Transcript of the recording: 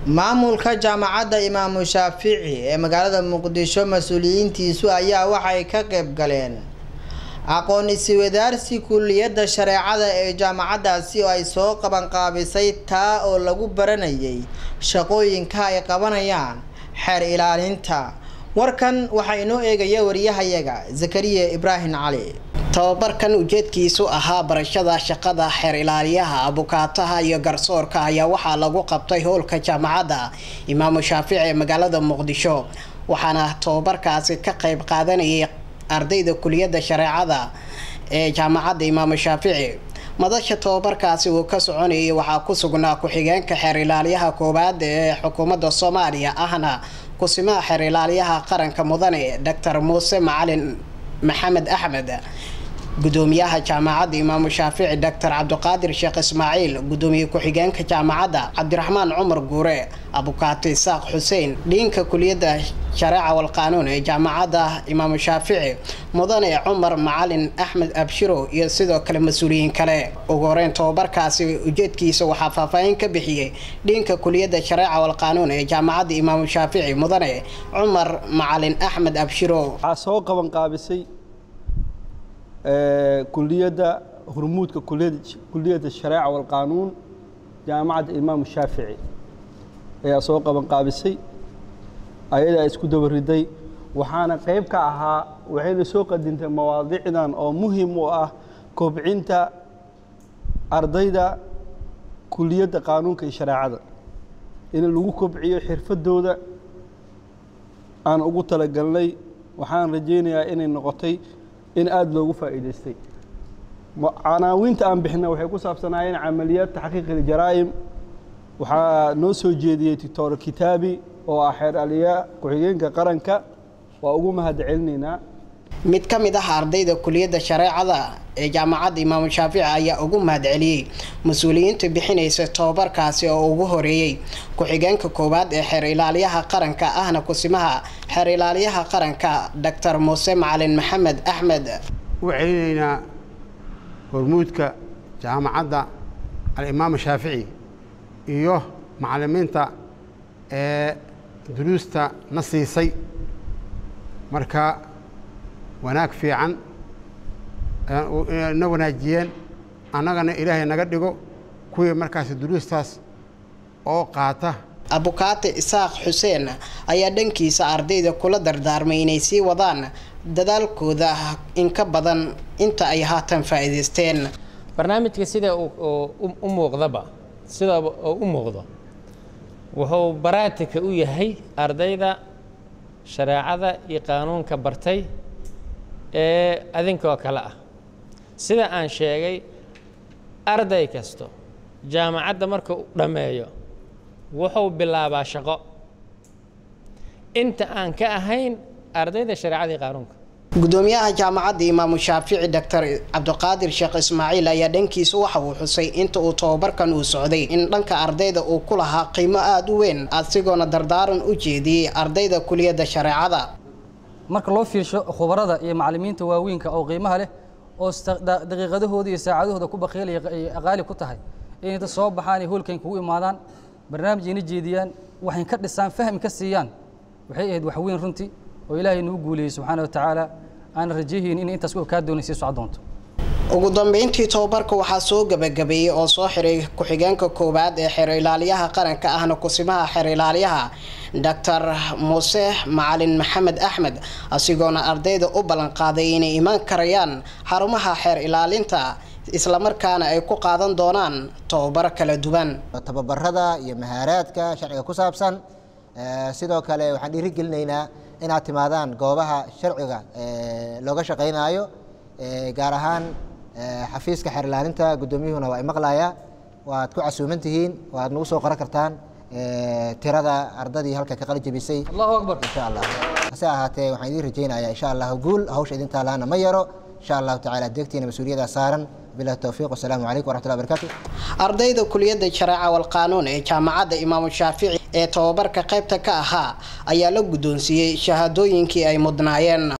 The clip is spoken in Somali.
maamulka jaamacadda imaamu shaafici ee magaalada muqdisho mas-uuliyiintiisu ayaa waxay ka qayb galeen aqoon iswadaarsi kulliyadda shareecada ee jaamacaddaasi oo ay soo qabanqaabisay taa oo lagu baranayay shaqooyinka ay qabanayaan xeer ilaalinta warkan waxaa inoo eegaya wariyahayaga zakariya ibraahim cali tababarkan ujeedkiisu ahaa barashada shaqada xeer ilaaliyaha abukaataha iyo garsoorka ayaa waxaa lagu qabtay howlka jaamacadda imaamu shaafici ee magaalada muqdisho waxaana tababarkaasi ka qayb qaadanayay ardayda kuliyadda shareecada ee jaamacadda imaamu shaafici madasha tababarkaasi uu ka soconayay waxaa ku sugnaa ku-xigeenka xeer ilaaliyaha koowaad ee xukuumadda soomaaliya ahna kusimaha xeer ilaaliyaha qaranka mudane doctor muuse macalin maxamed axmed gudoomiyaha jaamacadda imaamu shaafici doctor cabdiqaadir sheekh ismaaciil gudoomiye ku-xigeenka jaamacadda cabdiraxmaan cumar guure abukaati isaaq xuseen dhiinka kuliyadda shareeca walqaanuun ee jaamacadda imaamu shaafici mudane cumar macalin axmed abshiro iyo sidoo kale mas-uuliyiin kale ugu horeyn tababarkaasi ujeedkiisa waxaa faahfaahin ka bixiyey dhiinka kuliyadda shareeca walqaanuun ee jaamacadda imaamu shaafici mudane cumar macalin axmed abshiro waxaa soo qaban qaabisay kuliyadda hurmuudka kuliyadda shareeca walqaanuun jaamacadda imaamu shaafici ayaa soo qaban qaabisay ayadaa isku dabariday waxaana qayb ka ahaa waxayna soo qadintay mawaadiicdan oo muhim u ah kobcinta ardayda kuliyadda qaanuunka iyo shareecada in lagu kobciyo xirfadooda aan ugu talagalnay waxaan rajaynayaa inay noqotay in aada loogu faa'iidaystay canaawiinta aan bixina waxay ku saabsanaayeen camaliyaad taxqiiq iljaraa'im waxaa noo soo jeediyey doctor kitaabi oo ah xeer aliya ku-xigeenka qaranka waa ugu mahad celinaynaa mid ka mid ah ardayda kuliyadda shareecada ee jaamacadda imaamu shaafici ayaa ugu mahad celiyey mas-uuliyiinta bixinaysa tababarkaasi oo ugu horeeyey ku-xigeenka koowaad ee xeer ilaaliyaha qaranka ahna kusimaha xeer ilaaliyaha qaranka doctor muuse macalin maxamed axmed u celinaynaa hormuudka jaamacadda alimaam shaafici iyo macalimiinta ee duruusta na siisay marka wanaag fiican na wanaajiyeen annagana ilaahay naga dhigo kuwii markaas duruustaas oo qaata abukaate isaaq xuseen ayaa dhankiisa ardayda kula dardaarmay inay sii wadaan dadaalkooda in ka badan inta ay haatan faa'iidaysteen barnaamijka sida u muuqdaba sida u muuqdo wuxuu baraatika u yahay ardayda shareecada iyo qaanuunka bartay ee adinkoo kale ah sida aan sheegay arday kasto jaamacadda marka u dhammeeyo wuxuu bilaabaa shaqo inta aan ka ahayn ardayda shareecada iyo qaanuunka gudoomiyaha jaamacadda imaamu shaafici doctor cabdiqaadir sheekh ismaaciil ayaa dhankiisa waxa uu xusay inta uu tababarkan uu socday in dhanka ardayda uu ku lahaa qiimo aada u weyn asigoona dardaaran u jeediyey ardayda kuliyadda shareecada marka loo fiirsho khubarada iyo macalimiinta waaweynka oo qiimaha leh oo daqiiqadahooda iyo saacadahooda ku baqiilaya qaali ku tahay inay dad soo baxaan iyo hoolkan kugu imaadaan barnaamijayna jeediyaan waxay ka dhisaan fahmi ka siiyaan waxay ahayd wax weyn runtii oo ilaahay nagu guuleeyey subxaana wa tacaala aan rajayhayn in intaas kaa doonay sii soc doonto ugu dambeyntii tababarka waxaa soo gabagabeeyey oo soo xiray ku-xigeenka koowaad ee xeer ilaaliyaha qaranka ahna kusimaha xeer ilaaliyaha doctor muuse macalin maxamed axmed asigoona ardayda u ballanqaaday inay imaan karayaan xarumaha xeer ilaalinta islamarkaana ay ku qaadan doonaan tababaro kala duwan tababarada iyo mahaaraadka sharciga ku saabsan sidoo kale waxaan dhiirigelinaynaa inaad timaadaan goobaha sharciga looga shaqaynaayo gaar ahaan xafiiska xeer ilaalinta guddoomiyuhuna waa imaqlaya waad ku casuuman tihiin waad nagu soo qoran kartaan tirada ardadii halka ka qali jebisay allahu akbar insha allah hase ahaatee waxaan idiin rajaynayaa insha allah guul hawsha idin taalaana ma yaro insha allahu tacala deegtiina mas-uuliyaddaa saaran bilahi towfiiq wasalaamu calaykum waraxmatullahi barakatu ardayda kuliyadda shareeca walqaanuun ee jaamacadda imaamu shaafici ee tababarka qaybta ka ahaa ayaa la guddoonsiiyey shahaadooyinkii ay mudnaayeen